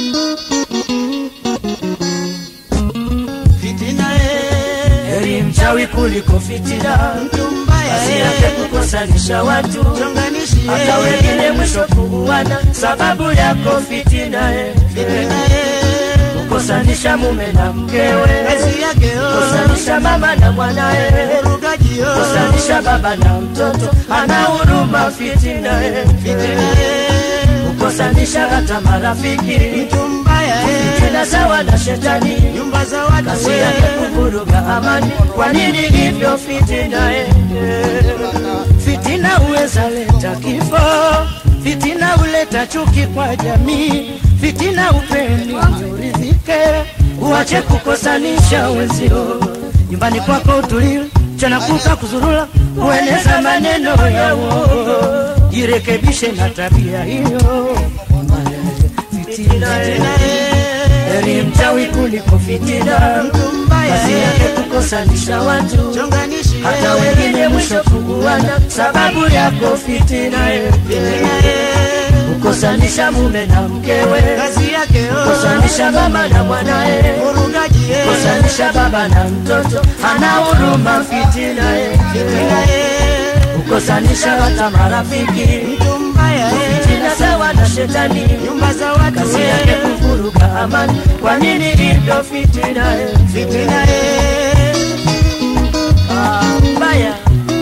Fitina eh, heri mchawi kuliko fitina mtu mbaya kazi yake eh, kukosanisha watu chonganishi hata eh, wengine mwisho kuuana sababu yako fitina eh. fitina eh, kukosanisha mume na mkewe kazi yake oh, kukosanisha mama na mwanae urugaji oh, kukosanisha baba na mtoto ana huruma fitina eh. fitina eh, kukosanisha hata marafiki mtu mbaya eh, fitina sawa na shetani nyumba za watu kazi yake eh, kuvuruga amani kwa nini hivyo fitina eh. fitina huweza leta kifo fitina huleta chuki kwa jamii fitina upeni uridhike uache kukosanisha wenzio nyumbani kwako utuliwe mchana kuka kuzurula kueneza maneno ya uongo jirekebishe na tabia hiyo fitina eh. heri mchawi kuliko fitina mtu mbaya kazi eh, yake kukosanisha watu chonganishi hata eh, wengine mwisho kuguana sababu yako fitina eh. fitina eh, kukosanisha mume na mkewe kazi yake oh, kukosanisha mama na mwanae urugaji eh, kukosanisha baba na mtoto ana huruma fitina eh. fitina eh, kukosanisha hata marafiki mtu mbaya eh, fitina sawa na shetani nyumba za watu kazi yake eh, kuvuruga amani kwa nini hivyo fitina eh. fitina eh, Ah, mbaya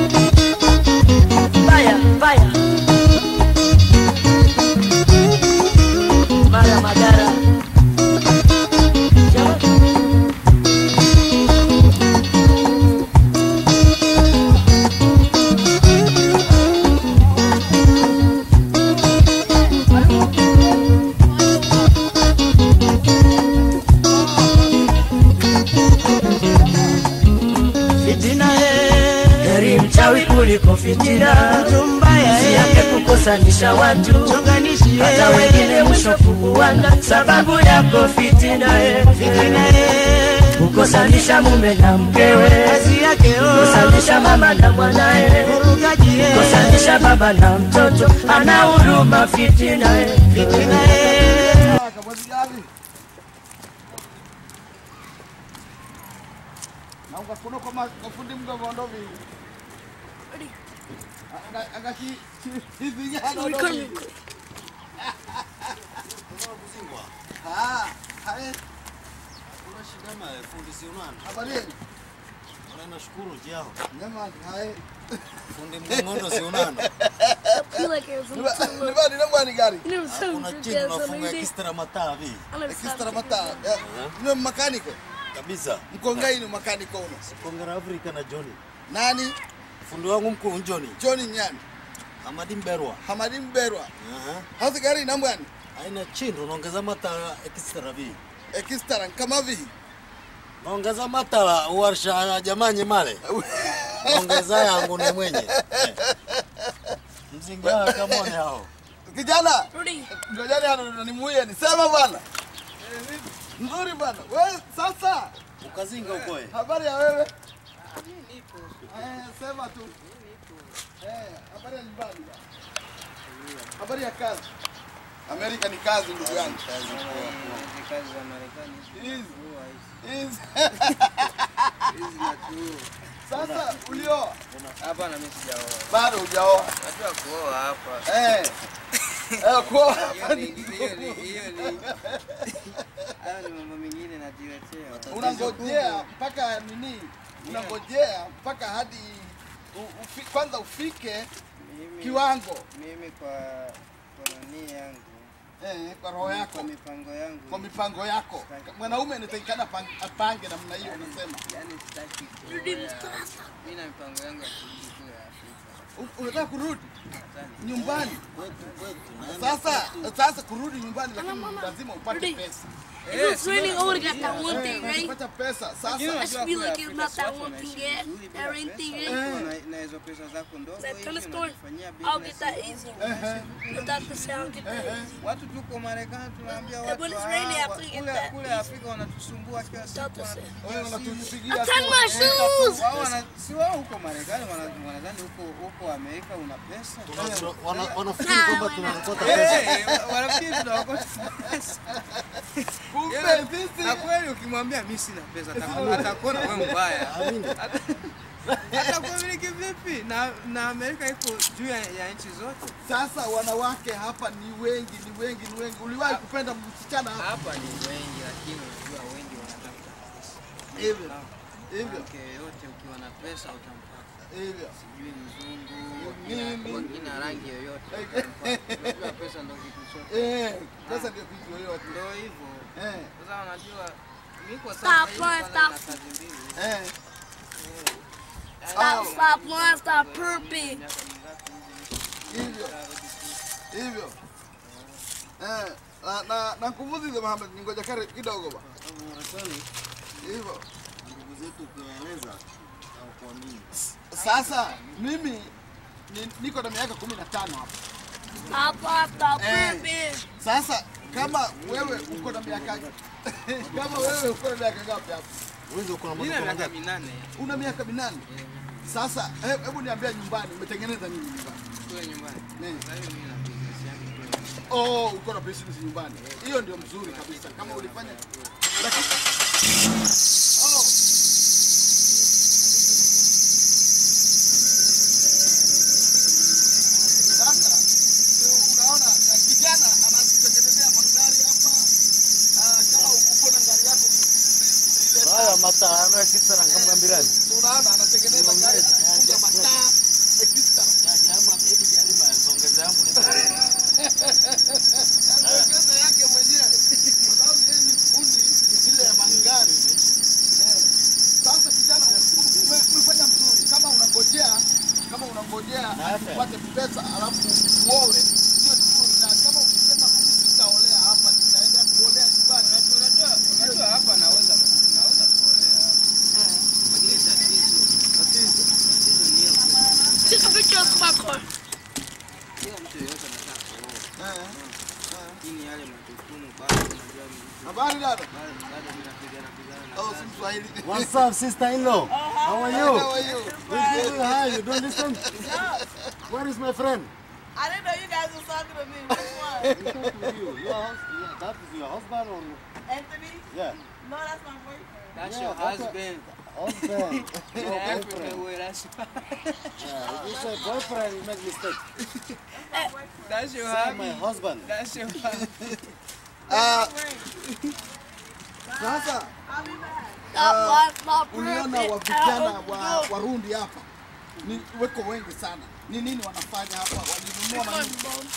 mbaya mbaya mara madara fitina eh, heri mchawi kuliko fitina mtu mbaya kazi eh, yake kukosanisha watu chonganishi hata eh, wengine mwisho kuuana sababu yako fitina eh. fitina eh, kukosanisha mume na mkewe kazi yake oh, kukosanisha mama na mwanae urugaji eh, kukosanisha baba na mtoto ana huruma fitina eh. fitina eh, na ungakuna kwa ma- mafundi mdogo ndo vingi Anga- angachi hivi jana ndo vingi ah hai habari yenu nashukuru jao jamani hai fundi mgongono sionana feel like it was a ni bani na mwani gari You never said kuna it chini unafunga kistra mataa vi I never said ekistra mata ni makaniko kabisa mkongai ni makaniko uno kongera afrika na joni nani fundi wangu mkuu njoni John Nyani amadi mberwa Hamadi Mberwa Aha. hasi gari na mwani aina chindo naongeza matala ekistra vi ekistra kama vihi naongeza matala warsha ya jamani male naongeza yangu ni mwenye Eh. mzingaa kamone hao kijana Rudy, ngojani hano nimuie nisema bwana nzuri bwana we sasa ukazinga ukoe habari ya wewe Eh, sema tu Eh, habari ya nyumbani bwana. habari ya kazi amerika ni kazi ndugu yangu Hizi. Hizi. sasa ulioa Hapana, mimi sijaoa. bado hujaoa Najua kuoa hapa. Eh. Eh, kuoa Hiyo ni hiyo ni hiyo ni hayo ni mambo mengine najiletea. unangojea mpaka nini unangojea mpaka hadi u- ufi, kwanza ufike Mimi kiwango mimi kwa kwa nani yangu eh, kwa roho yako kwa mipango yangu kwa mipango yako mwanaume anatakikana pang- apange namna hiyo unasema yani sitaki Rudy, kuoa. Mustafa. Mimi na mipango yangu ya kurudi kule Afrika. U- unataka kurudi Nadhani nyumbani kwetu kwetu sasa sasa kurudi nyumbani lakini lazima upate Rudy. pesa If it's raining, I would've got that one thing, right? ukipata pesa sasa I should be like, it's not that one thing yet. That rain thing yet. na hizo pesa zako ndogo That hivi tennis store, unajifanyia I'll get business. that easy. Without the sound, get that easy. Watu tuko Marekani tunaambia Yeah, watu when it's ah, raining, I wa- have to get kule that kule easy. Afrika wanatusumbua kila siku. Without the sound. wanatupigia wewe simu. unatupigia Turn my shoes! Wao wana- si wao huko Marekani wana- wanadhani huko huko Amerika una pesa. Tuna- wana- wanafikiri kwamba tunakota pesa Eh, wanafikiri tunaokota pesa. Kumbe Ila- sisi na kweli ukimwambia mi sina pesa ataku- atakuona wewe mbaya atakuamiliki vipi na na amerika iko juu ya, ya nchi zote sasa wanawake hapa ni wengi, ni wengi, ni wengi. Uliwahi kupenda msichana hapa? hapa ni wengi lakini unajua wengi wanatafuta pesa Hivyo. Hivyo. mwanamke yoyote ukiwa na pesa utampata Hivyo. sijui mzungu Nini? wakina- wakina rangi yoyote unajua pesa ndo kitu chote Eh, pesa ndio kitu yoyote. ndo hivyo Eh, sasa unajua mi kwa Stop, sasa hivi stop. kwanza nina kazi mbili eh. Stop, stop, one, stop, pooping. miaka mingapi hivi Hivyo. Hivyo. Eh, na na na kuvuzi Mohamed, ningoja kare kidogo ba. Hivyo. Ndugu zetu ukiwaeleza au kuamini. Sasa mimi ni, niko na miaka kumi na tano hapa. Stop, stop, stop, Eh. pooping. Sasa kama wewe uko na miaka kama wewe uko na miaka ngapi hapa? Wewe uko na mi na mtoto miaka wangapi? minane Una miaka minane. Sasa he- hebu niambia nyumbani umetengeneza nini nyumbani? kule nyumbani Eh. sasa hivi mi na business yangu kule Oh, uko na business nyumbani. Hiyo ndio mzuri kabisa. Kama ulifanya lakini Oh. Sasa ndio unaona na kijana anakutengenezea magari hapa. Ah, kama uko na gari yako umeileta Haya mataa anayokisana kama mbirani. unaona anatengeneza gari anafunga mataa extra. Anaongeza yake mwenyewe kwa sababu yeye ni fundi ile ya magari. Eh. Sasa kijana ume- umefanya mzuri, kama unangojea kama unangojea upate pesa alafu uowe, hiyo ni nzuri, na kama ukisema mimi sitaolea hapa, nitaenda kuolea nyumbani, unajua unajua hapa naweza naweza kuolea hapa lakini tatizo tatizo tatizo ni hiyo pesa. Take a picture of my car. kila mtu yeyote anataka kuoa eh. lakini yale majukumu bado unajua mtu Habari dada? bado bado mimi napigana pigana na Oh, kazi. si Mswahili. What's up, sister-in-law? How are How you? are you? We give you hi. You don't listen? Where is my friend? I didn't know you guys was talking to me. Which one? He talking to you. Your hus- yeah, that is your husband or Anthony? yeah, No, that's my boyfriend. That's Yeah, your that's a- husband. husband. In Your Africa, boyfriend. way, that's Yeah, if you say boyfriend, you make mistake. that's your Say my hubby. husband. That's your hubby. Ah, sasa Stop, stop, stop, uliona pooping. wa vijana Uh, wa Warundi hapa ni weko wengi sana. Ni nini wanafanya hapa? Walinunua manini?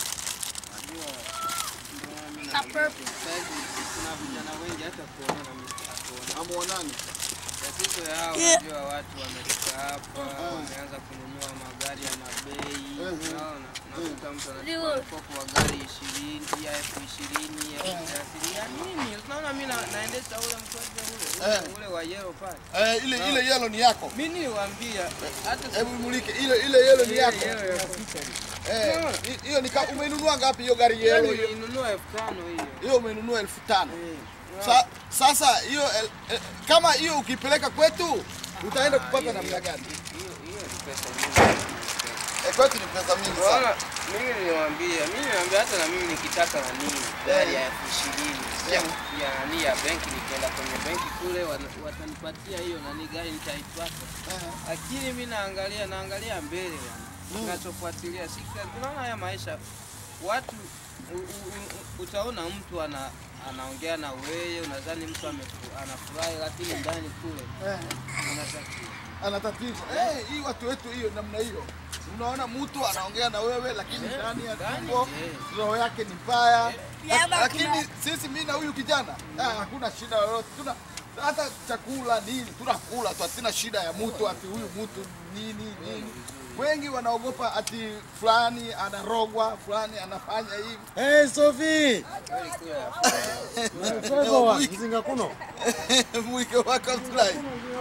Stop pooping. Sasa hivi kuna vijana wengi hata kuona na mimi sitakuona. Hamuonani? Tatizo yao Yeah. unajua watu wamefika hapa wameanza kununua magari ya mabei. Unaona? Unakuta mtu anachukua mkopo wa gari ishirini ya elfu ishirini elfu thelathini ya nini? Unaona mimi na- naendesha ule mkwaje ule Eh. ule- ule wa yellow pale. Eh, ile ile yellow ni yako. Mimi niliwaambia hata Hebu mulike ile ile yellow ni yako. yellow ya kupita hivi. Eh, hi- hiyo ni ka- umeinunua ngapi hiyo gari Hiyo yellow hiyo? nilinunua elfu tano hiyo. Hiyo umeinunua elfu tano. Eh. Sa, sasa hiyo el- eh, kama hiyo ukipeleka kwetu utaenda kupata namna gani? Hiyo hiyo ni pesa nyingi. Eh, kwetu ni pesa mingi sana. Bwana, mimi niliwaambia, mimi niliwaambia hata na mimi nikitaka nani gari ya elfu ishirini ya ya nani ya benki, nikienda kwenye benki kule wana- watanipatia hiyo nani gari nitaipata, lakini mimi naangalia naangalia mbele yani, ninachofuatilia sika, unaona haya maisha watu u, u, u, utaona mtu ana anaongea na wewe, unadhani mtu amefu- anafurahi, lakini ndani kule Eh. ana tatizo. ana tatizo. Eh, hii watu wetu hiyo namna hiyo. Unaona mtu anaongea na wewe lakini Eh, ndani ya ndani, tumbo eh. roho yake ni mbaya. Yeah, La- lakini- Lakini sisi mimi na huyu kijana ah, hakuna shida yoyote. Tuna hata chakula nini tunakula tu, hatina shida ya mtu ati huyu mtu nini nini. Wengi wanaogopa ati fulani anarogwa, fulani anafanya hivi. Hey, Sophie. Kweli kule Mfego wa mzinga kuno. Mwike wako mfulai.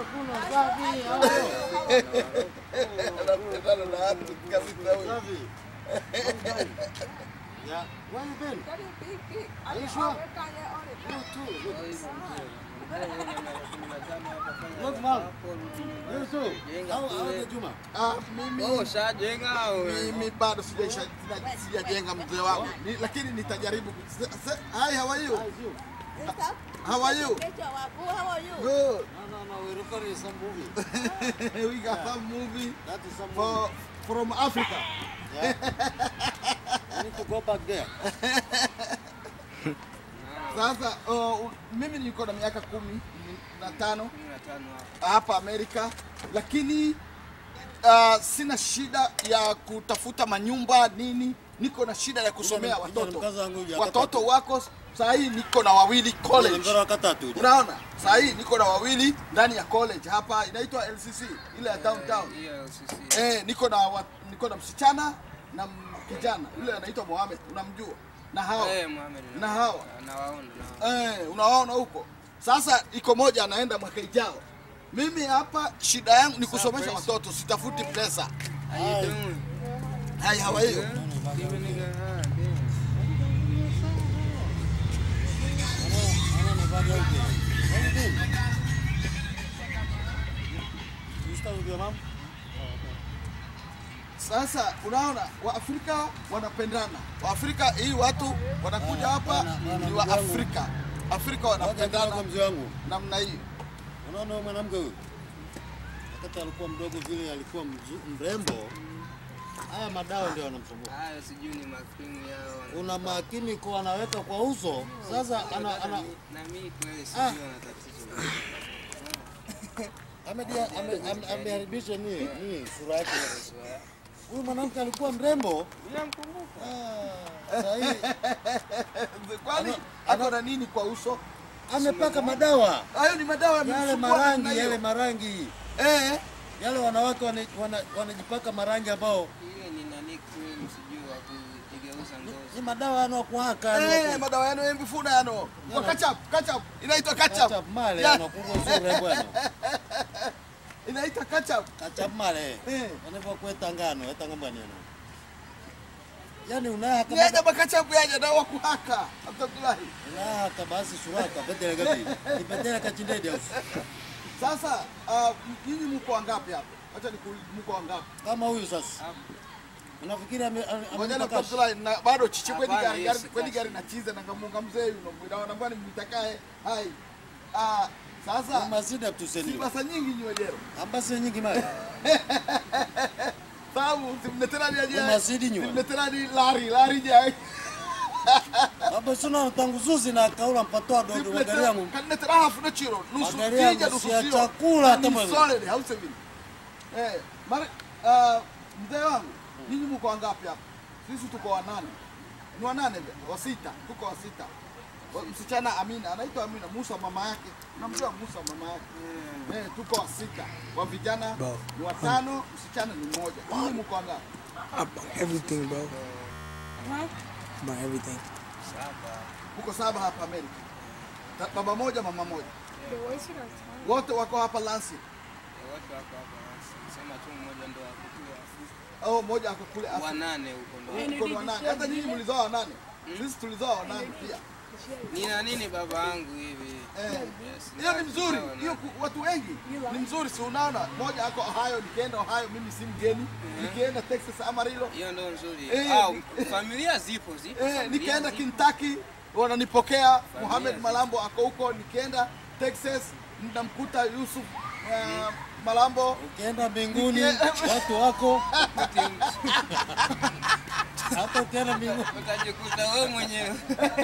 Anapendana na watu kabisa huyu. Sophie. Yeah. Where you been? Are you sure? You too. Look, mom. You too. How, how the Juma? Ah, mimi Wewe ushajenga au mimi bado sijaisha- sija- sijajenga mzee wangu Ni- lakini nitajaribu. ku- se- se- Hi, how are you? How is you? How are you? How are you? Good. No, no, no, we're recording some movie. we got some movie That is some for from Africa. Yeah. I need to go back there. Sasa uh, mimi niko na miaka kumi na tano Kumi na tano hapo. hapa Amerika, lakini uh, sina shida ya kutafuta manyumba nini, niko na shida ya kusomea Kuja ni- kuja ni watoto. mkaza wangu huyu Watoto wako saa hii niko na wawili college. Ngoro wakatatu. Unaona, saa hii niko na wawili ndani ya college hapa, inaitwa LCC ile ya downtown. Hiyo LCC. Eh, niko na wa, niko na msichana na m- kijana yule anaitwa Mohamed, unamjua na hao Eh, Mohamed. na hawa Nawaona nawaona. eh, unawaona huko. Sasa iko moja anaenda mwaka ijao. Mimi hapa shida yangu ni kusomesha watoto, sitafuti pesa. How you doing? Hai, how are you? Give a nigga a hand, damn. You start with your mom? Sasa unaona Waafrika wanapendana. Waafrika hii watu wanakuja hapa bana, bana, ni wa ndugu yangu. Afrika. Afrika Ngoja wanapendana kidogo mzee wangu. namna hii. Unaona huyo mwanamke huyu? Wakati alikuwa mdogo vile alikuwa mzu- mrembo. Haya madawa ndio yanamsumbua. Hayo sijui ni makrimu yao. Una makini kwa anaweka kwa uso. Sasa ana, ana Na mimi kweli sijui ana tatizo. amedia- ame- ame- ameharibisha ni ni sura yake. Huyu mwanamke alikuwa mrembo. Ninamkumbuka. Ah, sasa hivi Kwani ako na nini kwa uso? amepaka madawa. Hayo ni madawa Yale yamemsumbua namna marangi, hiyo. yale marangi. Eh, Yale wanawake wana- wana- wanajipaka marangi ambao Ile ni nani cream sijui wa kujigeuza ni ngozi. madawa yanokuhaka eh, madawa yano yembifuna yano. Kwa ketchup, ketchup. Inaitwa ketchup. Kachap male Ya. yanokuwa sura bwana. Inaitwa ketchup. Kachap male. Eh. Wanavyokueta ngano, eta ngamba neno. Yaani unahaka Yaja maketchup yaja na wakuhaka. Abdullahi. unahaka basi suraka bedele gabi. Ibedele kachindede au. Sasa uh, nyinyi mko wangapi hapa? Acha nikuulize mko wangapi? Kama huyu sasa. Unafikiri ame ame- Ngoja na amepaka Abdullahi na bado chichi kweli Hapana, gari hiyo gari si kweli kashi. gari na chize na ngamunga mzee yuno mwida na bwana mtakae. Hai. Ah, sasa masida tuseni. pesa nyingi nywejero. Ambase nyingi mali. Sababu simletera ni aje. Umasidi nywa. Simletera ni lari lari je. Baba suna tangu zuzi na kaula mpatoa dodo magari yangu. Kanetera hafu na chiro. Nusu Magari yangu kija nusu si ya sio. chakula hata Ni mali. solid hause vile. Eh, mara ah, mzee wangu, nyinyi mko wangapi hapa? Sisi tuko wanane. Ni wanane vile, wa sita, tuko wa sita. Wa- Msichana Amina, anaitwa Amina, Musa mama yake. Unamjua Musa mama yake? Eh, tuko wa sita. Wa vijana ni watano, msichana ni mmoja. Nyinyi mko wangapi? About everything, bro. About everything. Mko saba hapa Amerika. Ta- Baba moja, mama moja. Wote wako hapa Lansing. Wote wako hapa. Sema tu mmoja ndo ako kule Afrika. au moja ako kule Afrika. Wanane huko ndo. Tuko ni wanane. Hata nyinyi mlizoa wanane. Sisi tulizoa wanane pia. Nina nini baba yangu hivi? Eh. Yes, Hiyo ni nina- mzuri. nina Hiyo wanane. ku- watu wengi ni mzuri, si unaona? Moja ako Ohio, nikienda Ohio mimi si mgeni. Nikienda Texas Amarillo. Hiyo ndo nzuri. Eh, Au ni- familia zipo zipo. Eh, familia nikienda zipo. Kentucky wananipokea. Mohamed zipo. Malambo ako huko. Nikienda Texas namkuta Yusuf uh, Malambo. Ukienda mbinguni Nikie- watu wako hata ukienda mbinguni Utajikuta wewe mwenyewe.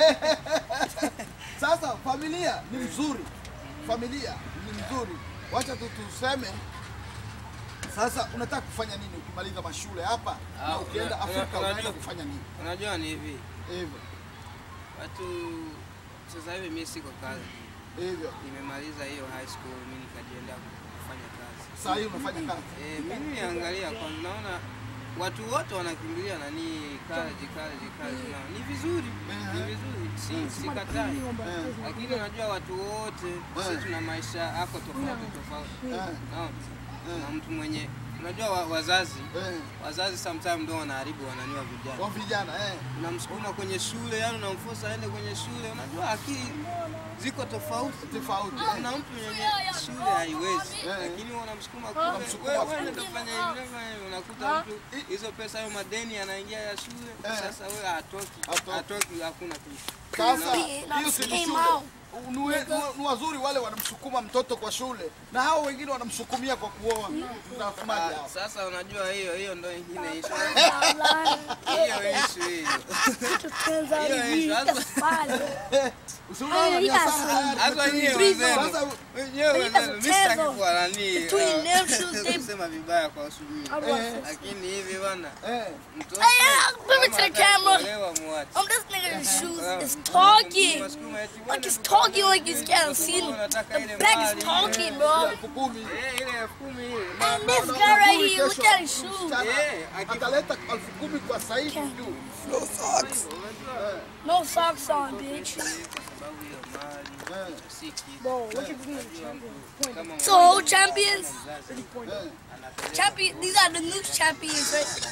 Sasa familia ni mzuri, familia ni mzuri. Wacha tu tuseme sasa, unataka kufanya nini ukimaliza mashule hapa na Ah, ukienda una- Afrika, una- unaenda unajua- kufanya nini? Unajua ni hivi. Hivyo Watu sasa hivi mimi siko kazi. hivyo, Nimemaliza hiyo high school mimi nikajiendea kufanya kazi. saa hii unafanya kazi Eh, mimi niangalia kwa naona watu wote wanakimbilia nani college college college na ni vizuri ni vizuri si sikatai Eh, lakini unajua watu wote sisi tuna maisha yako tofauti tofauti eh, Naona? na mtu mwenye unajua wa, wazazi eh, wazazi sometimes ndio wanaharibu wananiwa vijana kwa vijana eh, unamsukuma kwenye shule yani unamforce aende kwenye shule unajua akili ziko tofauti tofauti eh. kuna mtu mwenye shule haiwezi Eh. lakini wewe unamsukuma Unamsukuma kule wewe kule. wewe unafanya hivi unafanya hivi unakuta mtu hizo pesa hayo madeni anaingia ya shule Eh. sasa wewe hatoki Hatoki. hatoki hakuna kitu Sasa being, I hiyo just si ni came shule. out. Ni we- ni- ni wazuri wale wanamsukuma mtoto kwa shule na hao wengine wanamsukumia kwa kuoa. Tunasemaje hao? Sasa unajua hiyo hiyo ndo ingine issue. Outline. Hiyo issue hiyo. Turns out Yeah, he it's- that's fine. Usiunaona Hey, ni he got hasara some tayari. Hata wenyewe Three wenzenu. Sasa Wenyewe He wenzenu. has a Mimi sitaki tail kuwa nani. between uh, them shoes, they- kusema vibaya kwa shughuli. I want Lakini hivi bana eh mtoto Hey, yeah, give it to the kama camera. atakuolewa muache. Um, this nigga's shoes is talking. Wasukuma eti Like bwana he's tuko- talking like he's can't see them. Wanataka The ile black mali, is talking, ile- bro. elfu kumi. Eh, ile elfu kumi ile. And this guy right here, look at his shoes. Msichana Eh, aki- ataleta elfu kumi kwa sasa hivi juu. No socks. No socks on, bitch. Kwa sababu hiyo mali si kitu. Bro, look at these. Kama So, champions, mzazi champion. These are the new champions, right?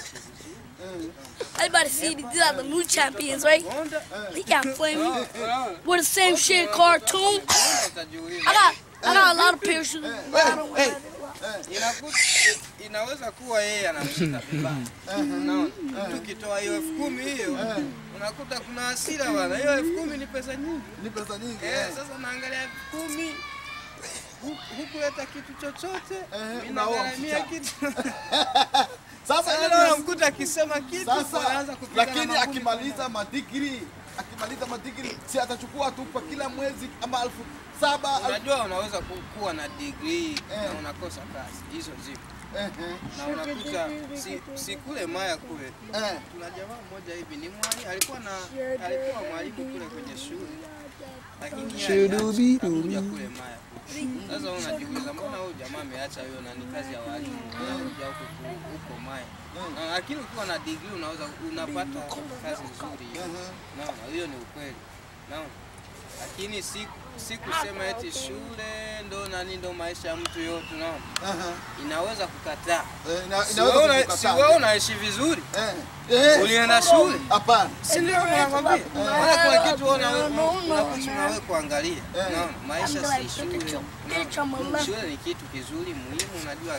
Everybody see these are the new champions, right? Honda, He got flaming unaona? with the same shit cartoon. Honda utajiuliza. I got, I got a lot of pair of shoes. but I don't wear them. Inakuta- inaweza kuwa yeye anamshika vibaya. Unaona? Tukitoa hiyo elfu kumi hiyo unakuta kuna hasira bana. Hiyo elfu kumi ni pesa nyingi. Ni pesa nyingi. Eh, eh. sasa naangalia elfu kumi hu- hukuleta kitu chochote, mimi unaoa nagharamia msichana. kitu. Sasa Sasa ile leo namkuta akisema kitu Sasa anaanza kupigana lakini magumi. akimaliza madigiri akimaliza madigiri si atachukua tu kwa kila mwezi ama elfu saba elfu- Unajua unaweza ku- kuwa na degree Eh. na unakosa kazi, hizo zipo, eh, na unakuta si, si kule Maya kule eh, eh. kuna jamaa mmoja hivi ni mwalimu, alikuwa na alikuwa mwalimu kule kwenye shule, lakini yeye Shudubi aliacha, akakuja dubi. kule Maya kule. Sasa wewe unajiuliza mbona huyu jamaa ameacha hiyo nani kazi ya walimu anakuja huko ku- huko Maya. Na, lakini ukiwa na degree unaweza unapata kazi nzuri hiyo. Naona hiyo ni ukweli. Naona. Lakini si si kusema eti shule ndo nani ndo maisha ya mtu yote unaona. Aha. Inaweza kukataa. Eh, ina- Si inaweza wewe una- kukukataa. si wewe unaishi vizuri. Eh, eh, Ulienda shule. hapana Si ndio nakwambia? Wala kuna kitu una No, no, unakuta man. unawe kuangalia. Unaona I'm maisha like, si look at shule. your bitch on my left. Shule ni kitu kizuri muhimu, unajua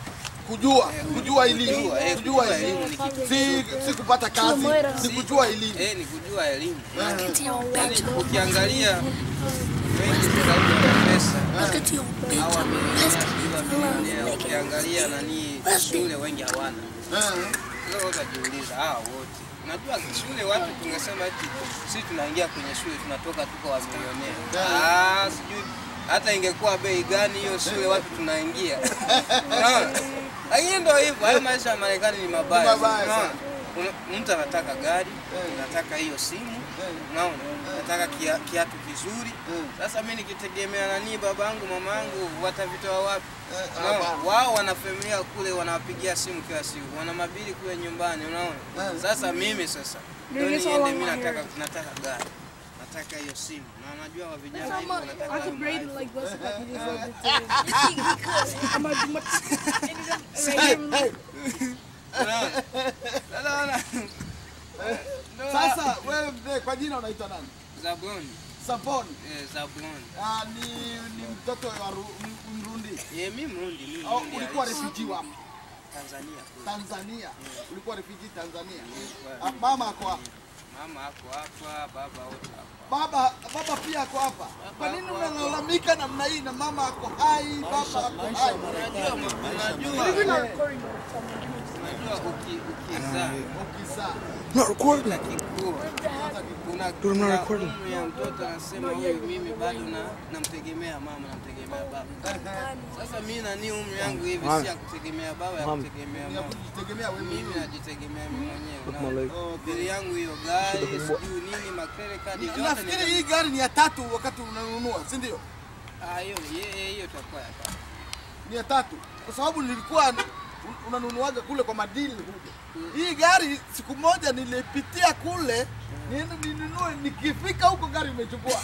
kujua kujua elimu Kujua, eh, kujua kujua elimu elimu ni kitu si si kupata kazi si kujua elimu eh, ni kujua elimu. Look at your bitch. Yaani ukiangalia wengi zaidi wana pesa Look at your bitch. hawa Let's milionea, make it. ukiangalia nani shule wengi hawana. Eh, Leo utajiuliza hawa wote. Unajua shule watu tungesema eti sisi tunaingia kwenye shule tunatoka tuko wa milionea. Ah, sijui hata ingekuwa bei gani hiyo shule watu tunaingia. Unaona? Lakini ndio hivyo, hayo maisha ya Marekani ni mabaya. Ni mabaya Unaona? sana. Una- Mtu anataka gari, anataka hiyo simu, unaona? Anataka kia- kiatu kizuri. Sasa mimi nikitegemea nani babangu, mamangu watavitoa wapi? eh, Unaona? hapana. Wao wana familia kule, wanawapigia simu kila siku, wana mabili kule nyumbani, unaona. Eh. Sasa mimi sasa ndio Niggas niende, all mimi on my nataka nataka gari, nataka hiyo simu, na najua wa vijana hivi wanataka I hiyo could braid it iPhone. like this if I could use it. You think he could? I'm gonna do my. Unaona? Sasa wana Ndio sasa wewe mzee kwa jina unaitwa nani Zabuni, Saponi eh, Zabuni. ah, ni ni mtoto wa Ru- M- Mrundi Eh, mimi Mrundi, mimi au Mrundi ulikuwa halisi. refugee wapi Tanzania. kule. Tanzania ulikuwa refugee Tanzania ah, mama ako hapa Mama ako hapa, baba wote hapa. baba baba pia ako hapa kwa nini unalalamika namna hii na mama ako hai baba ako hai Unajua, unajua, unajua uki- ukizaa ukizaa Not recording. kikua kuna Dude, I'm not kuna recording. umri ya mtoto anasema huyu mimi bado na namtegemea mama namtegemea baba sasa mimi nani umri yangu hivi si ya kutegemea baba ya Mama. kutegemea ni ya mama kujitegemea wewe mimi najitegemea mimi mwenyewe Look my unaona. leg. Bili yangu hiyo gari sijui nini makrele kadi vyote nafikiri ni hii gari ni ya tatu wakati unanunua si ndio ah hiyo hiyo hiyo itakuwa ya tatu. ni ya tatu kwa sababu nilikuwa un- unanunuaga kule kwa madili huko. Hii gari siku moja nilipitia kule niende ninunue, nikifika huko gari imechukua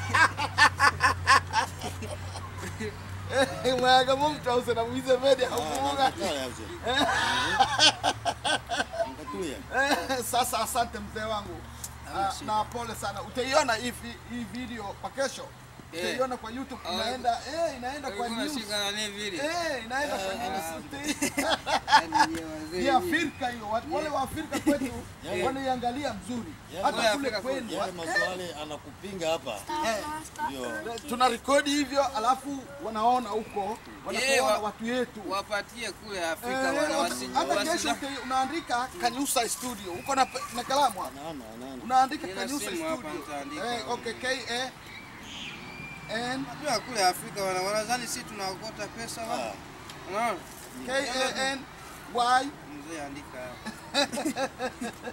mwaga mtu ause na mwize mede hakufunga. Eh, Sasa asante mzee wangu Ah, na pole sana. Utaiona hii vi- hii video kwa kesho utaiona kwa YouTube inaenda eh inaenda kwa Ulikuwa news. unashika nani vile? Eh, inaenda kwa news. Yaani nyewe wazee Ni nyie. Afrika hiyo. Watu wale wa Afrika kwetu wanaiangalia mzuri. Yale- Hata kule Afrika kwenu Yale maswali anakupinga hapa ndio tuna rekodi hivyo alafu wanaona huko wanaona wa- watu yetu Wapatie kule Afrika Eh, wana watu- wasi- hata wasi- kesho uki- unaandika Kanyusa studio uko na, pe- na kalamu hapa naona naona unaandika Nina Kanyusa simu hapa, studio nitaandika. eh, okay K A N Unajua kule Afrika wana wanadhani sisi tunaokota pesa wapi? Unaona? K A N Y Mzee andika hapo.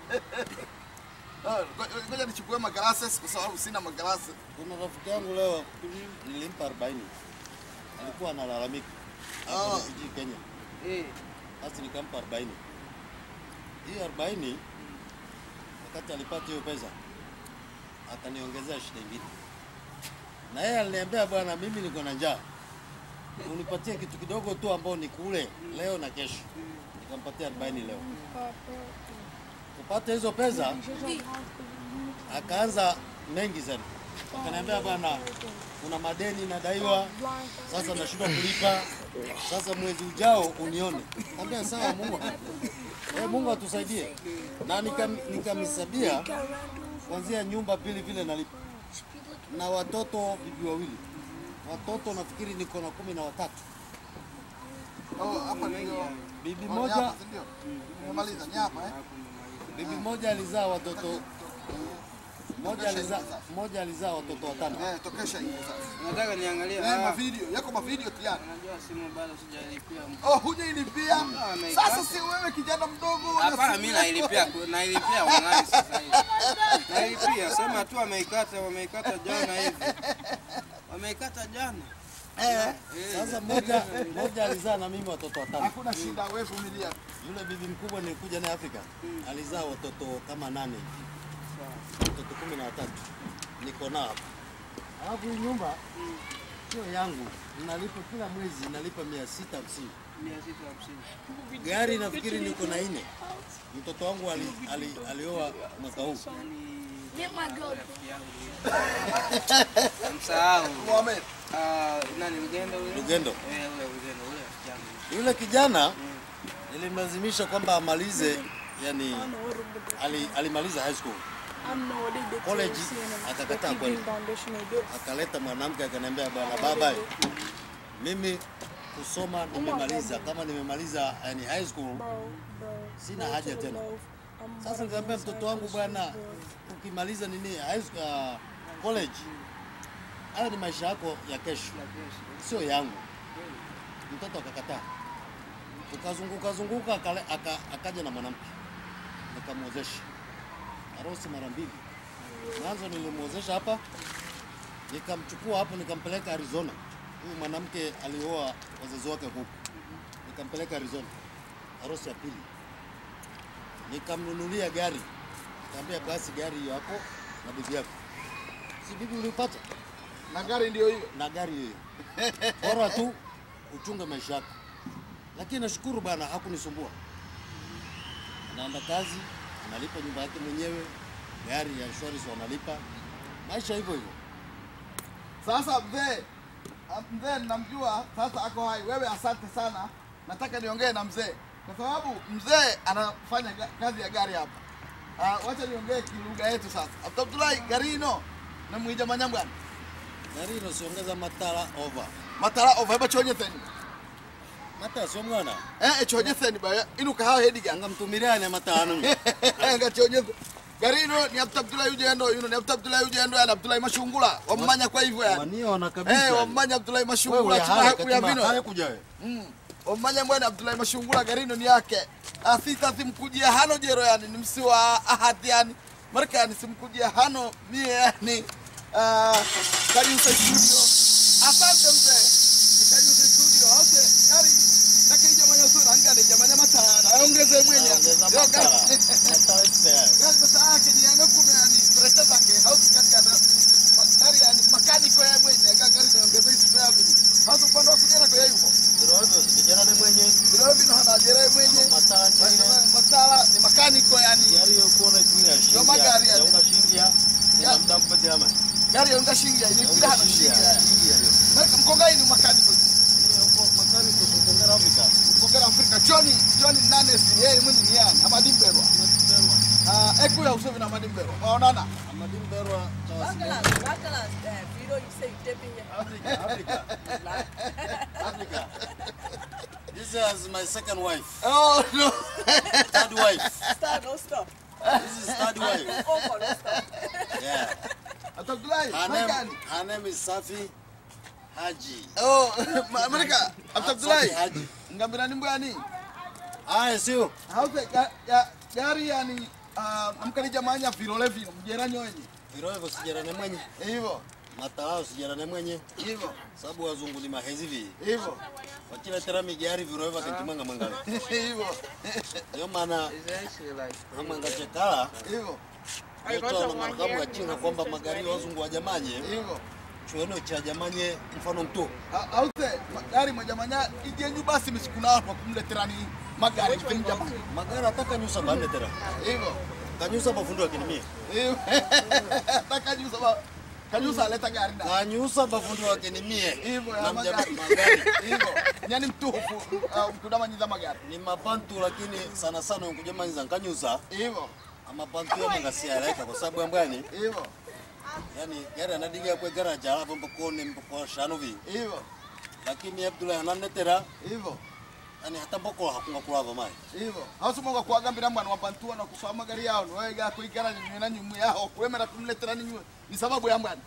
Ah, ngo- ngoja nichukue maglasses kwa sababu sina maglasses kuna rafiki yangu leo nilimpa 40 alikuwa analalamika Ah. hapo Fiji Kenya Eh, basi nikampa 40 hii 40 wakati alipata hiyo pesa akaniongezea shida ingine na yeye aliniambia bwana mimi niko na njaa unipatie kitu kidogo tu ambao nikule leo na kesho nikampatia 40 leo kupata hizo pesa akaanza mengi sana akaniambia bwana kuna madeni nadaiwa sasa nashindwa kulipa sasa mwezi ujao unione ambia sawa mungu eh, mungu atusaidie na nikam- nikamhesabia kuanzia nyumba pili vile nalipa na watoto bibi wawili watoto nafikiri niko na kumi na watatu oh hapa ndio bibi Oh, ni moja hapa, si ndio nimemaliza ni hapa eh bibi moja alizaa watoto moja alizaa moja alizaa watoto watano eh tokesha hiyo sasa nataka niangalie. eh ah, mavideo yako mavideo tayari Unajua simu bado sijalipia. oh hujailipia ameikata. sasa si wewe kijana mdogo una Hapana, simu mimi yako. nailipia nailipia online sasa hivi. Nailipia, sema tu wameikata, wameikata jana hivi. Wameikata jana. eh sasa moja moja alizaa na mimi watoto watano hakuna shida wewe vumilia Yule bibi mkubwa nilikuja naye Afrika alizaa watoto kama nane hivi. watoto kumi na watatu niko nao hapa. Alafu hii nyumba sio yangu, nalipa kila mwezi nalipa mia sita hamsini. 650. Gari nafikiri niko na nne. Mtoto wangu ali, ali, alioa mwaka huu. Get my girl. Msahau. Mohamed Ah, nani mgendo ule? Lugendo. Eh, ule mgendo ule rafiki yangu. Yule kijana nilimlazimisha kwamba amalize, yani ali, alimaliza high school college, akakataa kwenda, akaleta mwanamke akaniambia, bwana baba, mimi kusoma nimemaliza, kama nimemaliza yani high school sina haja tena. Sasa nikamwambia mtoto wangu, bwana, ukimaliza nini high school, uh, college, hayo ni maisha yako ya kesho, sio yangu. Mtoto akakataa, tukazunguka zunguka, akale- aka, akaja na mwanamke nikamwozesha harusi mara mbili. Mwanzo nilimwozesha hapa, nikamchukua hapo, nikampeleka Arizona. Huyu mwanamke alioa wazazi wake huku, nikampeleka Arizona, harusi ya pili. Nikamnunulia gari, nikamwambia basi gari hiyo hapo na bibi yako, si bibi ulipata na gari ndio hiyo na gari hiyo, bora tu uchunge maisha yako. Lakini nashukuru bwana, hakunisumbua. Anaenda kazi, analipa nyumba yake mwenyewe, gari ya insurance wanalipa, maisha hivyo hivyo. Sasa mzee, ah, mzee namjua sasa ako hai. Wewe asante sana, nataka niongee na mzee kwa sababu mzee anafanya ga- kazi ya gari hapa. Uh, wacha niongee kilugha yetu sasa. Abdullahi garino namwija manyambwana Gari inosiongeza matala over matala ova heba chonyetheni mata sio mwana eh eh, chonyetheni ba inu kahawa hediga anga mtumirane matano nga chonyethe garino ni Abdu Abdullahi ujendo yuno ni Abdu Abdullahi ujendo yani Abdullahi mashungula wammanya kwa hivyo yani waniona kabisa. eh wammanya Abdullahi mashungula wewe chuma haya haku ya katima vino haya kuja wewe. Mm. Omanya mbwana Abdullahi Mashungula garino ni yake. Asita simkujia hano jero yani ni msi wa ahadi yani. Marka yani simkujia hano mie yani. Uh, Kariusa studio. Asante mzee. Ni Kariusa studio. Ose gari. Lakini jamani sura angane jamani matana. Aongeze mwenye. Ongeza Yo, matala. gari- Matala spare. Gari basa yake ni yana kuna yani pressure zake. Hausi kati yana. Gari yani makaniko ya mwenye. Gari naongeza spare vile. Hausi upande wa kujana kwa yuko. Ndio hivyo vijana ni mwenye Vile vile hana jere mwenye. matala njine. Matala ni makaniko yani. Gari yo kuona kuira Yo magari ya yani. unga shingia. Ya. Ya mda mpate ama. gari yaunga shingia ini bila hano shingia Marka mkongai ni makani mkongera Afrika Johnny Johnny Nanes yeye mwini ni yani amadi mberwa ah ekula usovi na amadi mberwa waonana Amadimberwa Bakalas, bakalas, eh, video you say you taping here. Africa, Africa. This is my second wife, oh no third wife. Stop, no stop. This is third wife. Oh, for no stop. Yeah. Abdullahi Her name, Makani her name is Safi Haji. oh Amerika Safi Abdullahi Haji. ngambira ni mbwani Ah, sio. hauze ga- ga- gari yani ah, namkali jamanya virole vino mjerani wenye Viroe hivyo sijarane mwenye. hivyo Matalao sijarane mwenye. hivyo Sababu wazungu ni mahezi vi. hivyo Wachiletera migari viroe hivyo akantimanga mwangale. hivyo Ndio maana It's actually like amwanga chekala hivyo yetu na marakamu ya chinga kwamba magari ya wazungu wajamanye hivyo chueno cha jamanye mfano mtu Ha- hauze magari mwajamanya ijenyu basi misikuna watu wakumleterani magari kipindi jamani magari ataka nyusa bande tera hivyo kanyusa bafundi wakinimie hivyo takajusa ba kajusa aleta gari na kanyusa bafundi wakinimie hivyo ya na mja- magari magari hivyo nyani mtuhufu uh, mkudamanyiza magari ni mabantu lakini sana sana nkujamanyiza nkanyusa hivyo amabantu yamangasialeka kwa sababu ambwani hivyo yani gari anadiga kwe garaja alafu mpokone mpoko shano vi hivyo lakini abdullah ananetera hivyo yani hata mboko hakunga kulava mai hivyo hausumonga kuagambira mwana wabantua na kusoma magari yao niwega kuigara nywe na nyumu yao kwemera kumletera ni nywe ni sababu ya mbwana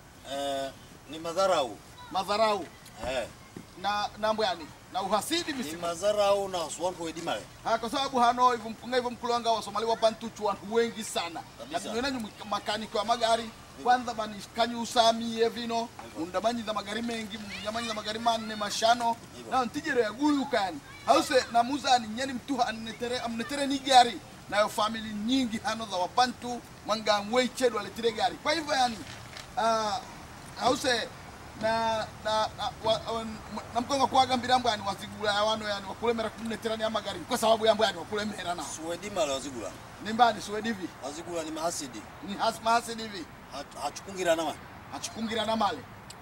eh, ni madharau madharau eh, na na mbwani na uhasidi ni misimu madharau na swantu wedimale ha kwa sababu hano hivyo mpunga hivyo mkulanga wa Somali wa bantu watu wengi sana Kabisa. na nywe na nyumu makaniki wa magari kwanza bani kanyusa mie vino undamanyiza magari mengi munyamanyiza magari manne mashano na ntijere ya gulu kani hause na muzani nyeni mtu anetere amnetere ni gari nayo family nyingi hano za wabantu mwanga mweichedu aletire gari kwa hivyo yani uh, hause na na na, wa, wa, na mkonga kuagambira mbwani wazigula ya wano yani wakulemera kumneterani ya magari kwa sababu ya mbwani wakulemera nao suwedimale wazigula nimbani suwedivi wazigula ni mahasidi ni hasma hasidivi Hach- hachukungira nama achikungira na male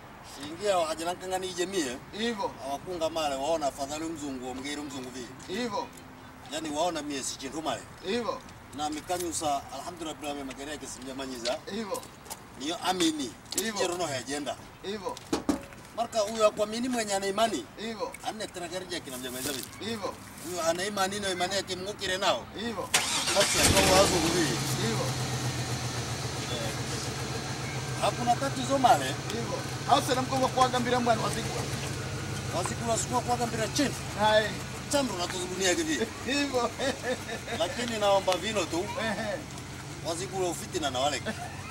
singia hajanankangani ijemie hivyo awakunga male waona afadhali mzungu omgeri mzungu vi hivyo yani waona mie si chintu male hivyo na mikanyusa alhamdulillah bila magari yake simjamanyiza hivyo niyo amini Hivyo. jerono hajenda hivyo marka huyo akwamini mwenye ana imani hivyo anetera gari yake namjamaiza vi hivyo huyo ana imani na imani yake mngukire nao hivyo basi akawa wazungu vi hivyo hakuna tatizo male hivyo hause na mkonga kuagambira mbwani wazigula wazikula sikuwa kwagambira chini hai chandu natuzulunia kivi hivyo lakini naomba vino tu ehe wazikula ufitina na wale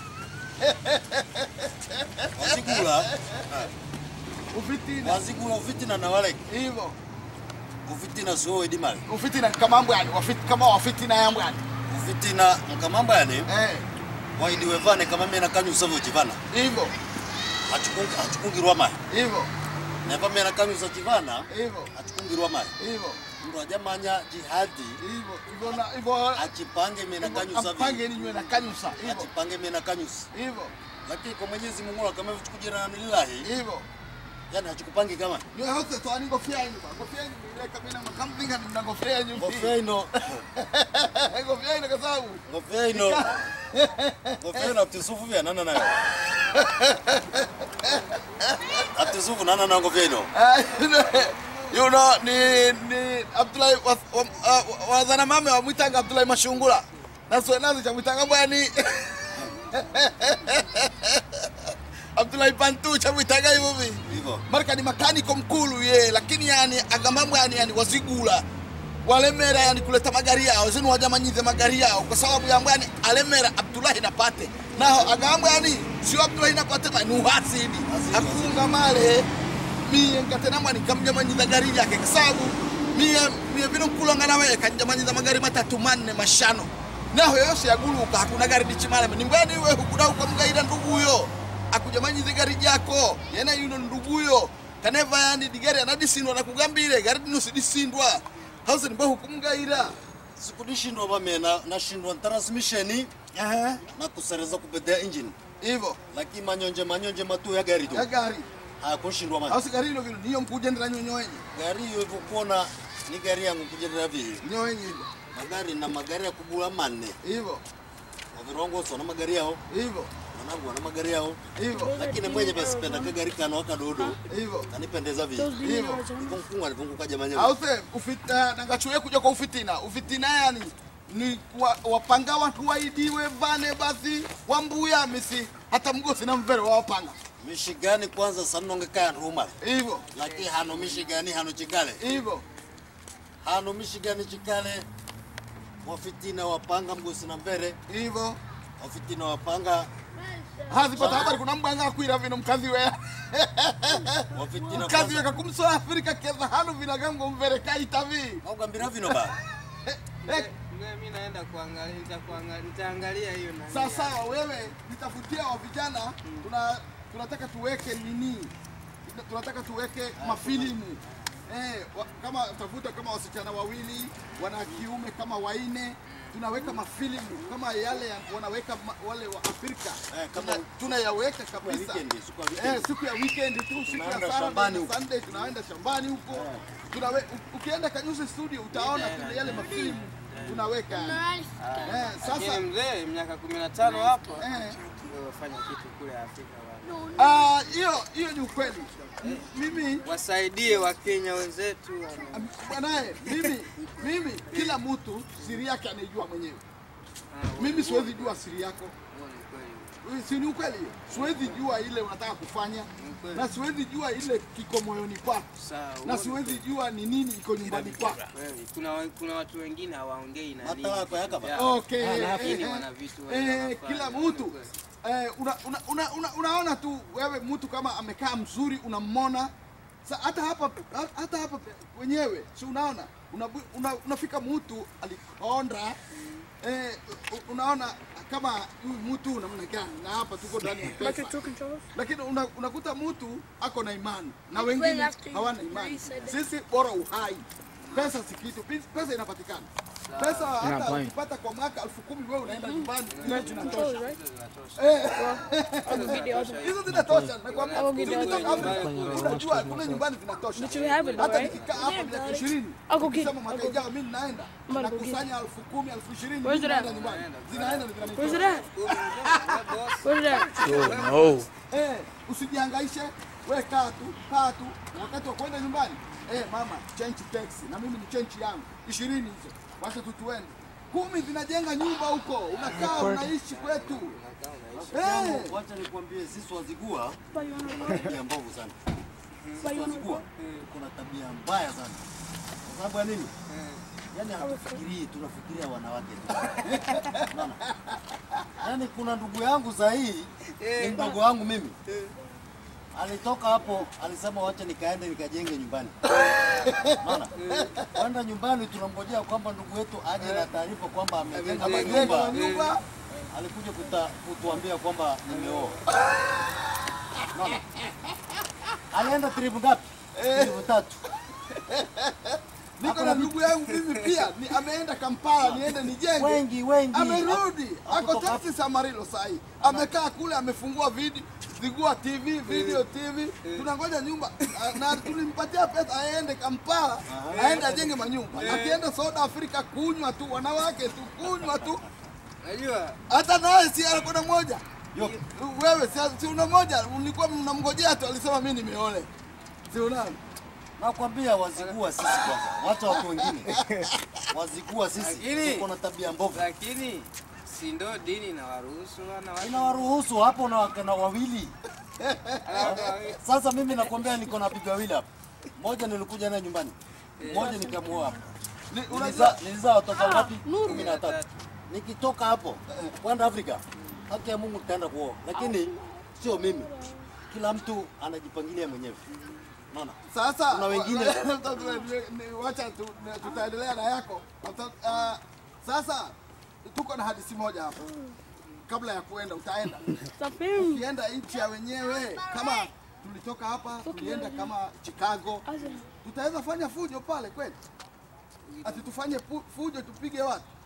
wazikula ufitina wazikula ufitina na wale hivyo ufitina sio edimale ufitina kama mbwani wafit kama wafitina ya mbwani ufitina nkamamba yani eh waidiwevane kama mena kanyusa vochivana hivyo achukungirwa mai hivyo neva mena kanyusa chivana hivyo achukungirwa mai hivyo mndu ajamanya jihadi hivyo hivyo na hivyo achipange mena kanyusa ampange vi ni nywe na kanyusa hivyo achipange mena kanyusa hivyo lakini kwa mwenyezi mungu kama vichukujirana lillahi hivyo yani hachikupangi kama Ndio hose to ani ngofia yenu ba. Ngofia yenu ile kabina makampinga ni ngofia yenu. ngofia ino Ngofia yenu kwa sababu ngofia ino ngofia ino aptisufu vya nana nayo aptisufu nana nayo ngofia ino you know ni ni Abdullahi wa- wa- wa- wazana mame wamwitanga Abdullahi Mashungula. Naso nazo cha mwitanga bwani. Abdullahi Bantu cha mwitanga hivyo hivi. hivyo marka ni makaniko mkulu ye lakini yani agamambo yani, yani wazigula walemera yani kuleta magari yao zinu wajamanyize magari yao kwa sababu yambo yani alemera Abdullahi napate naho agambo yani sio Abdullahi napate ma ni uhasidi akunga male mie nkatena mwani kamjamanyiza gari yake kwa sababu mie mie vino kulonga nawe kanjamanyiza magari matatu manne mashano naho yose yaguluka hakuna gari dichimale ni mbweni we hukuda ukamgaida nduguyo akujamanyize gari jako yena yuno nduguyo kaneva yani digari anadisindwa nakugambire gari dino hause nimba hukumgaira sikudishindwa vamena nashindwa ntransmisheni Ehe, na kusereza kubedea engine hivyo lakini manyonje manyonje matu ya gari tu ya gari hayakushindwa au maji si gari hilo vile niyo mkugendera nyonyoenye gari hiyo hivyo kuona ni gari yangu kujenera vile nyoenye hivyo magari na magari ya kubula manne hivyo wavirongoso na magari yao hivyo wanangu wana magari yao hivyo lakini mwenye basipenda kagari kano akadodo hivyo kanipendeza vile hivyo iko mkungu alivunguka jamani au se ufita nangachuye kuja kwa ufitina ufitina yani ni wa- wapanga watu waidiwe vane basi wambuya misi hata mgosi na mvere wawapanga mishigani kwanza sanonge kaya ruma hivyo lakini hano mishigani hano chikale hivyo hano mishigani chikale wafitina wapanga mgosi na mbere hivyo wafitina wapanga hazipata habari kuna mbwanga akwira vino mkazi we wafitina mkazi we kakumsoa afrika keza hano vinagango mvere kaitavi augambira vino ba Eh, Mwe, mi naenda kuangalia, nitakuangalia, nitaangalia hiyo na sawa sawa wewe nitafutia wa vijana tuna tunataka tuweke nini tunataka tuweke mafilimu eh, wa, kama tafuta kama wasichana wawili wana kiume kama waine tunaweka mafilimu kama yale ya, wanaweka ma, wale wa Afrika Eh, kama- Tuna- tunayaweka ya kabisa weekend, siku ya eh, weekend. siku ya weekend tu siku ya Tunaenda Saturday shambani na huko. Sunday tunaenda shambani huko tunawe, u- ukienda Kanyusi studio utaona kuna yale mafilimu tunaweka eh, sasa Lakini mzee miaka kumi na tano hapo eh, wewe fanya kitu kule Afrika bwana. Ah, hiyo hiyo ni ukweli. M- Mimi Wasaidie Wakenya wenzetu wana- am- bwanaye, mimi mimi kila mtu siri yake anaijua mwenyewe. Ah, Mimi siwezi jua siri yako. huo ni kweli. Si ni ukweli hiyo? Siwezi jua ile unataka kufanya kweli. na siwezi jua ile kiko moyoni kwako Sawa, huo na ni siwezi jua ni nini iko nyumbani kwako. kweli. Kuna wa- kuna watu wengine hawaongei na Hata nini wako yakaba. vyao. Okay. Lakini eh, wana vitu eh, wanafanya. kila mtu eh, una, una, una, una, unaona tu wewe mtu kama amekaa mzuri unamwona sa hata hapa hata hapa wenyewe si unaona una, una, unafika mtu alikonda eh, u- unaona kama huyu mtu namna gani na hapa tuko ndani ya pesa lakini una, unakuta mtu ako na imani na wengine hawana imani sisi bora uhai pesa si kitu pesa inapatikana pesa hata ukipata kwa mwaka elfu kumi wewe unaenda nyumbani hizo zinatosha Eh. hizo zinatosha nakwambia ukitoka Afrika unajua kule nyumbani zinatosha hata nikikaa hapa miaka ishirini ukisema mwaka ijao mimi ninaenda nakusanya elfu kumi elfu ishirini mimi naenda nyumbani zinaenda zinanitosha Eh, usijihangaishe, we kaa tu, kaa tu. Wakati wa kwenda nyumbani, eh, mama change taxi na mimi ni change yangu ishirini hizo, wacha tu tuende. Kumi zinajenga nyumba huko, unakaa unaishi kwetu. Eh, Wacha nikwambie sisi wazigua tuna tabia mbovu sana. Sisi wazigua kuna tabia mbaya sana. Kwa sababu ya nini? Yaani hatufikirii, tunafikiria wanawake tu. Unaona? Yaani kuna ndugu yangu sahihi ni mdogo wangu mimi. Alitoka hapo alisema wacha nikaende nikajenge nyumbani. Unaona? Kwenda nyumbani tunamngojea kwamba ndugu yetu aje na taarifa kwamba amejenga manyumba. nyumba Alikuja kuta, kutuambia kwamba nimeoa. Unaona? Alienda tribu ngapi? Tribu tatu. niko na ndugu yangu mimi pia ni ameenda Kampala niende nijenge. Wengi wengi. Amerudi, ako Hakutoka- taxi Samarilo sahi, amekaa kule, amefungua video Zigua TV, video TV, tunangoja nyumba Ah, na tulimpatia pesa aende Kampala, aende ajenge manyumba. Akienda South Africa kunywa tu, wanawake tu, kunywa tu, Unajua hata naye si alikuwa na moja Yo. wewe si, si una moja, ulikuwa mnamngojea tu, alisema mimi nimeole, si unaona? Nakwambia wazigua sisi kwanza, wacha watu wengine. Wazigua sisi Lakini- tuko na tabia mbovu. lakini si ndo dini na waruhusu wanawake Inawaruhusu hapo na wakana wawili. Alafu- Sasa mimi nakwambia niko na bibi wawili hapa. Mmoja nilikuja naye nyumbani. Mmoja nikamuoa hapa. Ni- Nilizaa Unajua nilizaa watoto ngapi? Kumi na tatu. Nikitoka hapo kwenda Afrika, haki ya Mungu nitaenda kuoa, lakini sio mimi. Kila mtu anajipangilia mwenyewe. Unaona? Sasa Kuna wengine- Ni- wacha tu- ni- tutaendelea na yako. Wata- ah, Sasa tuko na hadithi moja hapa, kabla ya kuenda, utaenda ukienda nchi ya wenyewe, kama tulitoka hapa tulienda kama Chicago, tutaweza fanya fujo pale kweli? Ati tufanye fu- fujo tupige watu?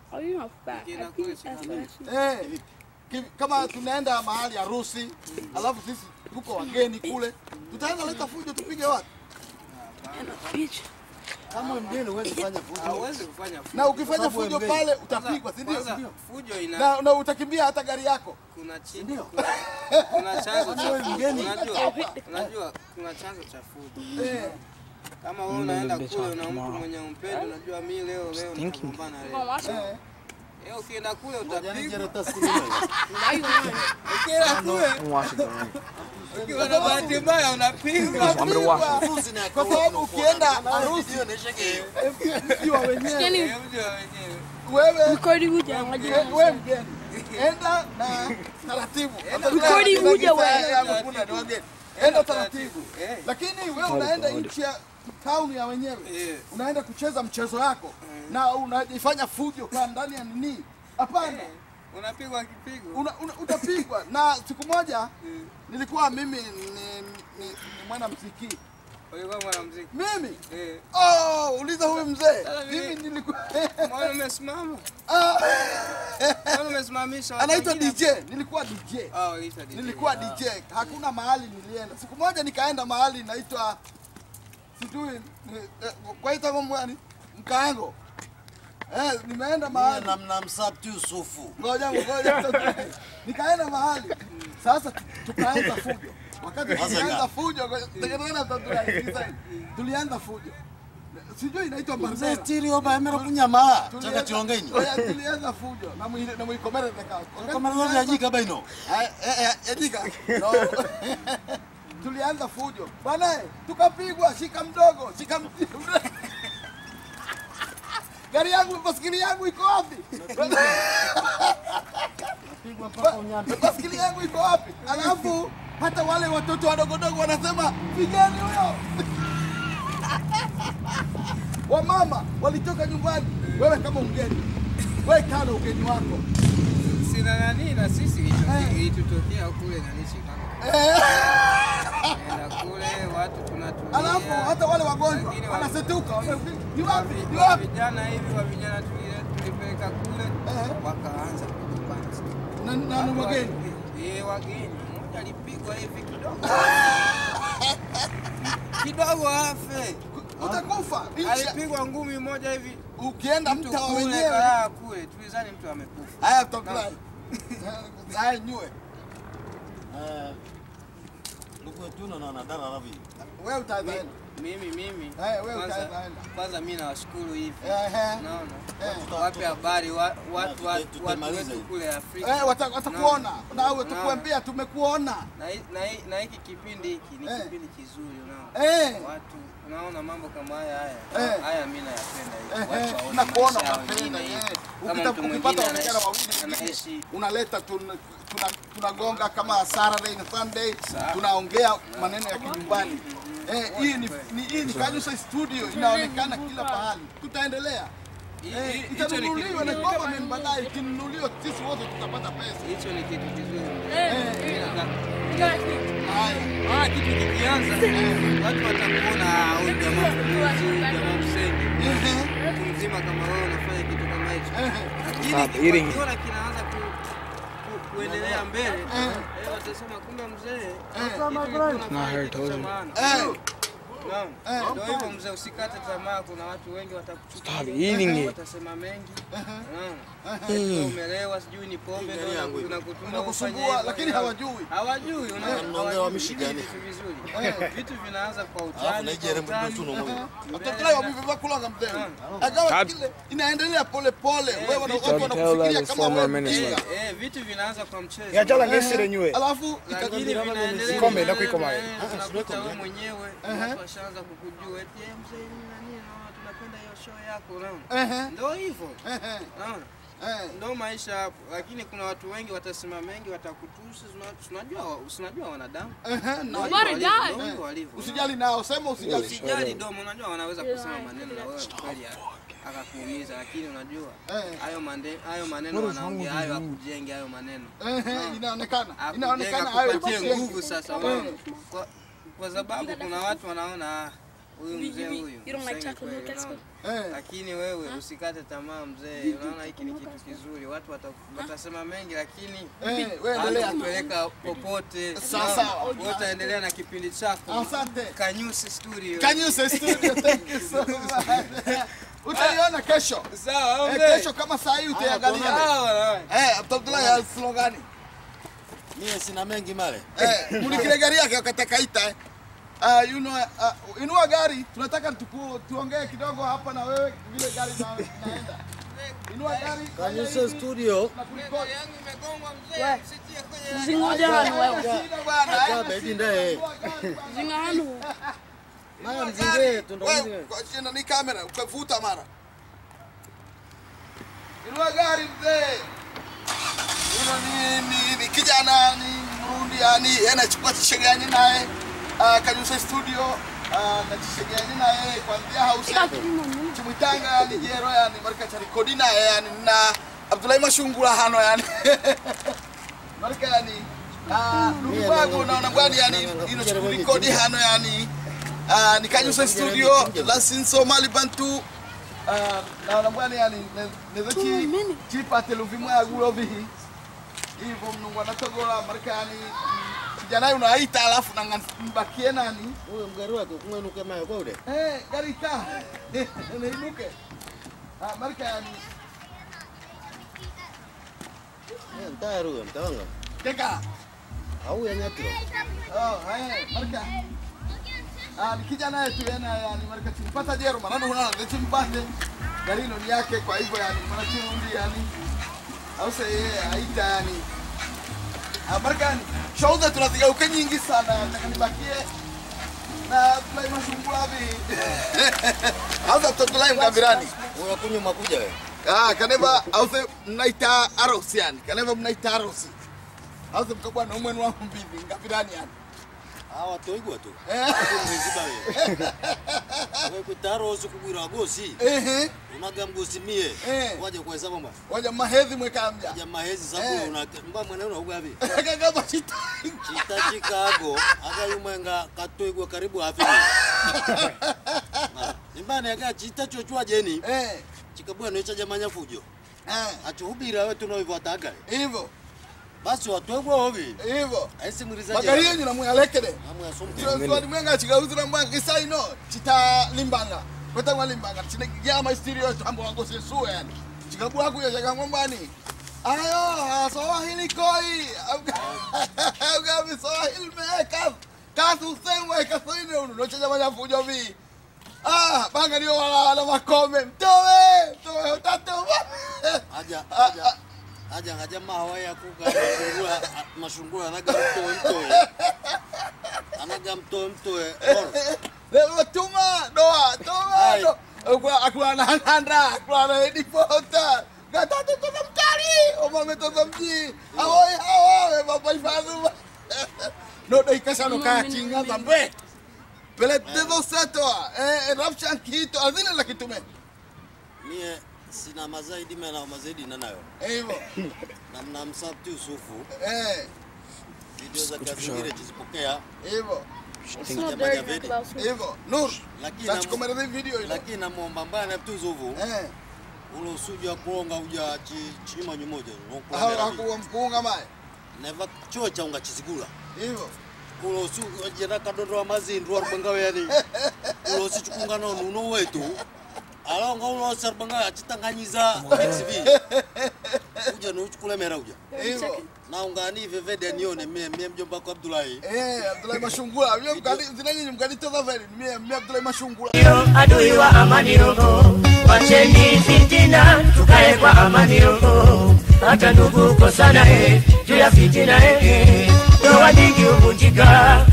Oh, you're not fat. Ukienda I kule think that's Chicago. what Eh, ki- kama tunaenda mahali harusi alafu sisi tuko wageni kule, tutaenda leta fujo tupige watu, bitch. Kama mgeni huwezi kufanya fujo. Hauwezi kufanya fujo. na ukifanya Sababu fujo mgeni. pale utapigwa, si ndio? Kwanza fujo ina Na, na utakimbia hata gari yako. kuna chini kuna, kuna chanzo cha Wewe mgeni. unajua unajua kuna chanzo cha fujo. Eh, Kama wewe unaenda kule una mtu mwenye umpendi, unajua mimi leo leo nitagombana Come on, leo. watch it. eh. Eh, ukienda kule Yaani utapigwa. Jereta siku nzima. Now you won. Ukienda kule ukiwa na bahati mbaya unapigwa. Harusi ni ya Kwa kawaida, sababu ukienda harusi hiyo inaisha ke- mkiwa wenyewe, Skinny. Eh, mjua wenyewe. wewe Recording huja eh, ngoja. wewe mgeni, enda na taratibu. Recording huja wewe. Hakuna ni wageni, enda taratibu. Eh. Lakini wewe unaenda nchi ya town ya wenyewe, Eh. unaenda kucheza mchezo yako na unajifanya fujo kwa ndani ya nini? Hapana. Unapigwa kipigo. una, una, utapigwa. Na siku moja nilikuwa mimi ni, ni, ni mwana mziki Ulikuwa mwanamuziki. mimi Eh. oh, uliza huyu mzee Sasa mimi- mimi nilikuwa Mbona umesimama? Ah, Mbona umesimamisha watu anaitwa wengine? DJ, nilikuwa DJ, Ah, uliitwa DJ. nilikuwa DJ. Hakuna mahali nilienda. Siku moja nikaenda mahali naitwa sijui ni- eh, kwaita mambo gani mkaango eh, nimeenda mahali na mnamsabti Yusufu. ngoja ngoja nikaenda mahali sasa tu- tukaanza fujo wakati Sasa tulianza nga- fujo ngoja, tegemea tutatua hivi. tulianza fujo sijui inaitwa Mzee barbera tiri oba emera kunyama. Tulianza- Chaka chilongaini. ngoja, tulianza fujo na mwile na mwikomere teka Kama ndio yajika baino. yajika no tulianza fujo bwana eh, tukapigwa shika mdogo shika mdogo gari yangu baskeli yangu iko wapi Pigwa mpaka unyambe. baskeli yangu iko wapi? Alafu hata wale watoto wadogodogo wanasema pigani huyo. Wamama walitoka nyumbani, wewe kama mgeni, wewe kana ugeni wako Sina nani na sisi Eh. ilitutokea kule nani Chicago. eh. Enda kule watu tunatulia. Alafu hata wale wagonjwa Wengine wa- wanasetuka, wanasema, ni wapi? Ni wa wapi? vijana hivi wa vijana tuli- tulipeleka kule Eh. wakaanza kugombana. Na na ni wageni. Eh, wageni. Mmoja alipigwa hivi kidogo. Kidogo afe. Utakufa. Nchi- Alipigwa ngumi moja hivi. Ukienda Mtu mtaa wa kule wenyewe. kalaa kule. Tulizani mtu amekufa. Haya tokrai. Haya nyue. Eh. Luku tuna na nadara ravi. Wewe utaenda. Mimi mimi. Eh, wewe kwanza- utaenda. Kwanza mimi nawashukuru hivi. Ehe. Unaona? Eh. Wape habari wa- watu Tute- watu tutamaliza wetu hivi. kule Afrika. Eh, wata- watakuona. Nawe Unaona? tukuambia tumekuona. Na hi- na hi- na hiki kipindi hiki ni Eh. kipindi kizuri unaona. Eh. Watu unaona mambo kama haya haya. Eh. Haya mimi nayapenda hivi. Eh, Watu eh, waone nakuona maisha yao unapenda, wengine eh. hivi. Kama Ukita- mtu ukipata mwingine wasichana wawili anaishi- wengine, anaishi unaleta tun- tuna- tunagonga kama Saturday na Sunday, Sawa. tunaongea maneno ya kinyumbani. Eh, hii ni ni hii ni Kanyusa studio inaonekana kila pahali. Tutaendelea. Hi- Eh, hi- hicho ni kitu itanunuliwa na kizuri. government baadaye, ikinunuliwa sisi wote tutapata pesa. Hicho ni kitu kizuri. Eh, Mimi nataka Haya. Ah, kitu kikianza watu watakuona ah, huyu jamaa mpuzi, huyu jamaa msenge. Ehe, Mtu mzima kama wewe unafanya kitu kama hicho. ehe. Lakini wakiona kinaanza ku, ku, kuendelea mbele, eh, watasema kumbe mzee kitu ulikuwa unafanya kitu cha maana. Eh, Naam. Eh. Ndio hivyo mzee, usikate tamaa. Kuna watu wengi watakuchukia, eating it. watasema mengi. Unaona? Eti umelewa, sijui ni pombe ndio yangu tunakutuma Unakusumbua, ufanye hivyo. lakini hawajui. Hawajui, unaona? Mnaongea wa Hawajui Michigan. vitu vizuri. Vitu vinaanza kwa Alafu utani, na kwa ijere mtu utani. tuno mwe. Watoto wamevaa kulanga mzee. Agawa kile inaendelea pole pole. Wewe wana- watu wanakufikiria kama wewe mjinga. Eh, eh, vitu vinaanza kwa mchezo. Yachala ngesire nywe. Alafu Lakini ika- vinaendelea Kikombe, vinaendelea, ndakuiko mali. eh, unakuta wewe mwenyewe watu washaanza kukujua eti eh, mzee nini na nini, naona tunapenda hiyo show yako, unaona? Ehe, Ndio hivyo. ehe, Unaona? eh. Ndio maisha hapo, lakini kuna watu wengi watasema mengi, watakutusi. tuna- Tunajua, tunajua wanadamu Ehe, na- Ndio Nobody walivyo, died. ndio hivyo walivyo. Usijali nao, sema usijali. Usijali domo, unajua wanaweza kusema maneno na wewe kweli a- akakuumiza, lakini unajua Eh. hayo mande- hayo maneno wanaongea hayo akujenge hayo maneno Ehe, inaonekana. akujenga Inaonekana hayo kupatie basi. nguvu sasa, unaona? kwa, kwa sababu kuna watu wanaona ah, huyu mzee huyu You don't like msenge chocolate milk kweli, at school? unaona? Eh. lakini wewe usikate tamaa mzee unaona hiki ni kitu kizuri watu wata- watasema mengi lakini Eh, wewe endelea. hatakupeleka popote Sawa, sawa. Wewe utaendelea na kipindi chako Asante. Kanyusi Studio Can you say studio? Thank you so much. Utaiona kesho. sawa Eh, mzee kesho kama saa hii utaiangalia. sawa Eh, Abdullah ya slogani. Mie sina mengi male. Eh, mulikile gari yake wakati akaita eh. Uh, you know, uh, inua gari tunataka tuku, tuongee kidogo hapa na wewe vile gari na, naenda. Inua gari. Kanyuse studio. na kurekodi. yangu imegongwa mzee sitie kwenye Zingoja hano wewe. Shida bwana. Acha baby ndaye. Inua gari bwana. Zinga hano. Maya mzinge tundo Wewe, mzinge. kwa jina ni kamera ukavuta mara. Inua gari mzee. Hilo ni, ni, ni kijana ni Mrundi yani yeye anachukua tishegani naye uh, Kanyusa studio uh, na tishegani naye kuanzia house yake chimwitanga yani jero yani marika cha rekodi naye yani na Abdullahi Mashungula hano yani marika yani uh, ndugu wangu naona bwana yani ino rekodi hano yani uh, ni Kanyusa studio la sinso mali bantu Ah, naona bwana yani nezochi chipate luvimwa ya gulo vihi hivyo mnungu anatogola marekani kijana yule unaita alafu na mbakie nani Huyo mgari wake kumwenuke mayo kwa ude. eh gari ta neinuke ah marekani Eh, Ntaru huyo mtawanga. teka Au ya nyatiro. oh eh mareka ah ni kijana yetu yana yani mareka tumpata jero maana unaona ndio tumpate gari hilo ni yake kwa hivyo yani mwana chirundi yani au sasa yeye aita yani Marekani show zetu tunazigeuka nyingi sana, nataka nibakie na Abdullahi Mashungulavi au Abdullahi Mkambirani Huyo kunywa makuja wewe. ah, kaneva au se mnaita arosi yani, kaneva mnaita arosi au se mkabwa na umwe wa mbivi Mkambirani yani Hawa toigwa tu. Eh. Mwiziba wewe. Wewe kutaro usukugwira gosi. ehe, Unaga mgosi mie. Eh. Waje kwa hesabu mba. waja mahedhi mwekambya Jamaa hizi sababu Eh. una mba mwana una ugavi. kagaba chita Chita Chicago akayumenga katoigwa karibu hafi. Nimbane aga chita chochwa jeni. eh Chikabwa no cha manya fujo. eh Achuhubira wewe tunaoivataga. hivyo Basi watwegwa ovi. hivyo Aisi muriza magari yenyu namwalekele Amu ya somke. Swali mwenga chikauzira mbanga kisaino chita limbanga kweta mwa limbanga chine jama stereo tambo wango sesuwe yani chikabwa kuya chaka ngombani ayo sawa hili koi auga mi sawa hili meka kasu semwe kasoine unu no chaja manya fujo vi ah banga ndio wala wala makome mtowe mtowe utatuma Aja aja aja haja mahawa ya kuga mashungura mashungura anaga mtoe mtoe. Anaga mtoe mtoe. Oro. Leo tuma doa tuma Ai. do. Akula akula na handa akula na edipota. Gatatu toka mkali. Oma metoka mji. Awoi hawa baba ifadhu. No dai kasa no kaya chinga zambe. Pele dedo seto. Eh rapchan kito azina la kitume. Mie sina mazaidi mimi na mazaidi na nayo. Hivyo. Na mna msabti usufu. Eh Video za kazi zingine tuzipokea. hivyo. It's not dirty talk about food. Hivyo. Nur. Lakini Sasa komera video ile. lakini namuomba mbana tu usufu. Eh. Ule usuju wa kuonga uja chi, chima nyumoja. Hao Nokula. hakuwa mkunga mai. Neva chuo cha unga chisigula. Hivyo. Ule usu jera kadondo wa mazindu wa rubanga yani. Ule usu chukunga na nuno wetu. Alonga ulo sarbanga achitanganyiza XV. Uja no uchukule mera uja. Hivyo. Na ungani vevede nione mie mie mjomba wako Abdullahi. Eh, Abdullahi Mashungula. Mimi mkali zinanyi mkali toza veli. Mimi mimi Abdullahi Mashungula. Ndio adui wa amani roho, wacheni fitina, tukae kwa amani roho. Hata ndugu kosana eh, juu ya fitina eh, ndoa nyingi huvunjika